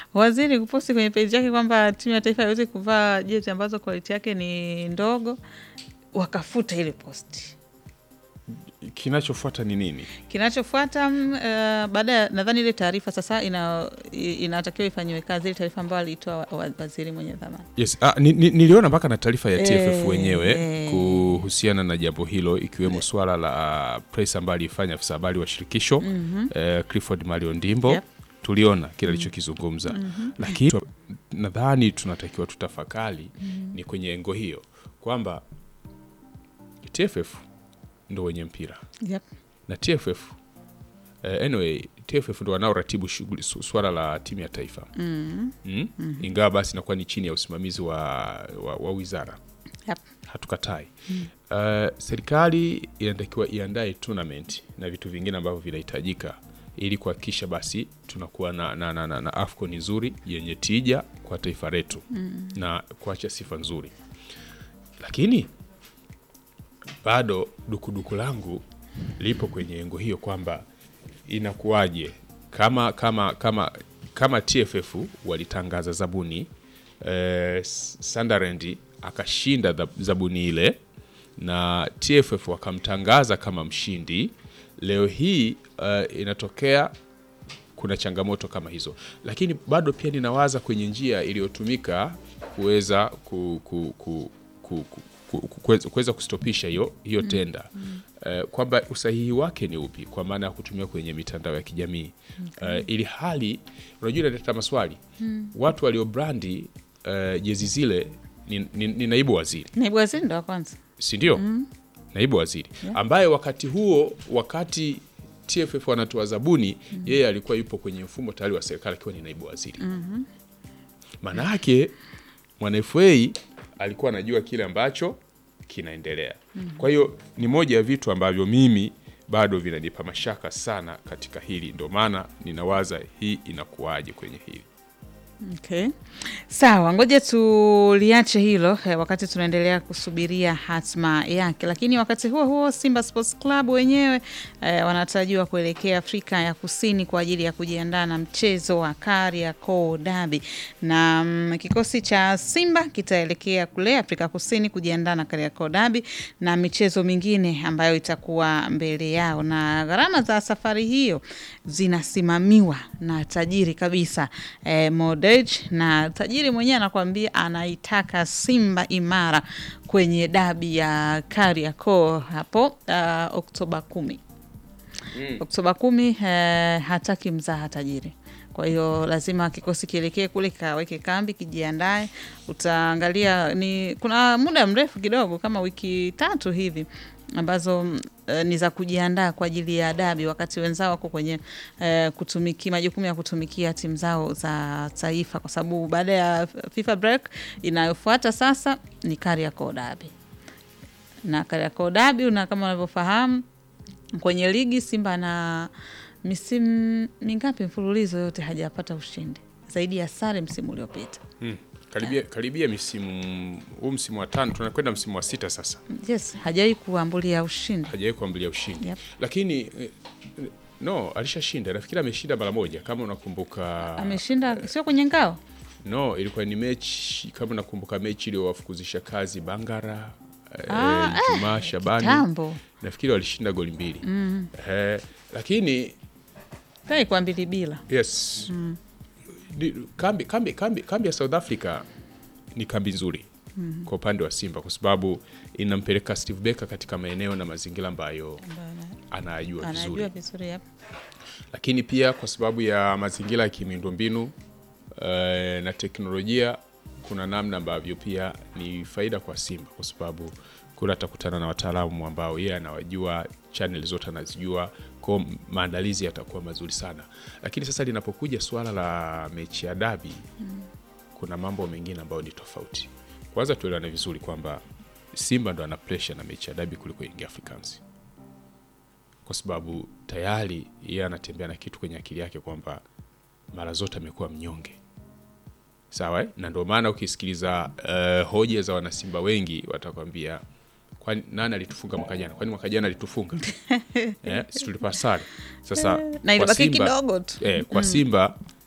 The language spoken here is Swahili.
waziri kuposti kwenye peji yake kwamba timu ya taifa haiwezi kuvaa jezi ambazo quality yake ni ndogo, wakafuta ile posti. Kinachofuata ni nini? Kinachofuata mm, uh, baada ya nadhani ile taarifa sasa ina, i- inatakiwa ifanyiwe kazi ile taarifa ambayo aliitoa wa- wa- waziri mwenye dhamana. Yes, ah, ni, ni, niliona mpaka na taarifa ya TFF Eh, wenyewe eh. kuhusiana na jambo hilo ikiwemo swala la press ambayo alifanya afisa habari wa shirikisho eh, Clifford Mario Ndimbo Yep. tuliona kile alichokizungumza lakini tu- nadhani tunatakiwa tutafakari ni kwenye engo hiyo kwamba TFF ndo wenye mpira Yep. na TFF eh, anyway TFF ndo wanaoratibu shughuli su- swala la timu ya taifa mm. ingawa basi inakuwa ni chini ya usimamizi wa, wa, wa wizara Yep. hatukatai uh, serikali inatakiwa iandae tournament na vitu vingine ambavyo vinahitajika ili kuhakikisha basi tunakuwa na, na, na, na, na afcon nzuri yenye tija kwa taifa letu mm. na kuacha sifa nzuri lakini bado dukuduku langu lipo kwenye engo hiyo kwamba inakuwaje kama kama kama kama TFF walitangaza zabuni eh, Sunderland akashinda dha- zabuni ile na TFF wakamtangaza kama mshindi. Leo hii eh, inatokea kuna changamoto kama hizo, lakini bado pia ninawaza kwenye njia iliyotumika kuweza ku, ku, ku, ku, ku, ku- ku- kuweza- kuweza kustopisha hiyo hiyo tenda Eh, kwamba usahihi wake ni upi, kwa maana ya kutumia kwenye mitandao ya kijamii Eh, ili hali unajua inaleta maswali watu waliobrandi eh, jezi zile ni, ni, ni naibu waziri Naibu waziri ndo wa kwanza. si ndio? Naibu waziri ambaye wakati huo, wakati TFF wanatoa zabuni, yeye alikuwa yupo kwenye mfumo tayari wa serikali akiwa ni naibu waziri. Maana yake mwana FA alikuwa anajua kile ambacho kinaendelea. Kwa hiyo ni moja ya vitu ambavyo mimi bado vinanipa mashaka sana katika hili, ndio maana ninawaza hii inakuwaje kwenye hili. Okay. Sawa, ngoja tuliache hilo eh, wakati tunaendelea kusubiria hatma yake, lakini wakati huo huo Simba Sports Club wenyewe eh, wanatarajiwa kuelekea Afrika ya Kusini kwa ajili ya kujiandaa na mchezo wa Kariakoo Derby, na mm, kikosi cha Simba kitaelekea kule Afrika Kusini kujiandaa na Kariakoo Derby na michezo mingine ambayo itakuwa mbele yao, na gharama za safari hiyo zinasimamiwa na tajiri kabisa eh, Modej, na tajiri mwenyewe anakuambia anaitaka Simba imara kwenye dabi ya Kariakoo hapo uh, Oktoba kumi. Oktoba kumi eh, hataki mzaha tajiri. Kwa hiyo lazima kikosi kielekee kule kaweke kambi kijiandae. Utaangalia ni kuna muda mrefu kidogo kama wiki tatu hivi ambazo mm, eh, ni za kujiandaa kwa ajili ya dabi, wakati wenzao wako kwenye eh, kutumiki majukumu ya kutumikia timu zao za taifa, kwa sababu baada ya FIFA break inayofuata sasa ni Kariakoo Derby na Kariakoo Derby, na kama unavyofahamu kwenye ligi Simba na misimu mingapi mfululizo yote hajapata ushindi zaidi ya sare msimu uliopita. Hmm. Karibia, karibia misimu huu msimu wa tano tunakwenda msimu wa sita sasa, Yes, hajawahi kuambulia ushindi. hajawahi kuambulia ushindi Yep. lakini eh, no alishashinda, nafikiri ameshinda mara moja kama unakumbuka. Ameshinda sio kwenye ngao. No, ilikuwa ni mechi kama unakumbuka, mechi iliyowafukuzisha kazi Bangara eh, Ah, Jumaa Shabani, Kitambo. nafikiri walishinda goli mbili eh, lakini Tai kwa mbili bila. yes Di- kambi, kambi, kambi, kambi ya South Africa ni kambi nzuri kwa upande wa Simba kwa sababu inampeleka Steve Barker katika maeneo na mazingira ambayo anayajua vizuri Anajua vizuri hapa. lakini pia kwa sababu ya mazingira ya kimiundombinu eh, na teknolojia, kuna namna ambavyo pia ni faida kwa Simba kwa sababu kule atakutana na wataalamu ambao yeye anawajua, channel zote anazijua, kwa maandalizi yatakuwa mazuri sana. Lakini sasa linapokuja suala la mechi ya dabi, kuna mambo mengine ambayo ni tofauti. Kwanza tuelewane vizuri kwamba Simba ndo ana pressure na mechi ya dabi kuliko Young Africans kwa sababu tayari yeye anatembea na kitu kwenye akili yake kwamba mara zote amekuwa mnyonge sawa eh? na ndio maana ukisikiliza uh, hoja za wanasimba wengi watakwambia kwani nani alitufunga mwaka jana kwani mwaka jana alitufunga eh, si tulipa sare sasa Na kwa ilibaki Simba- kidogo tu. eh, kwa Simba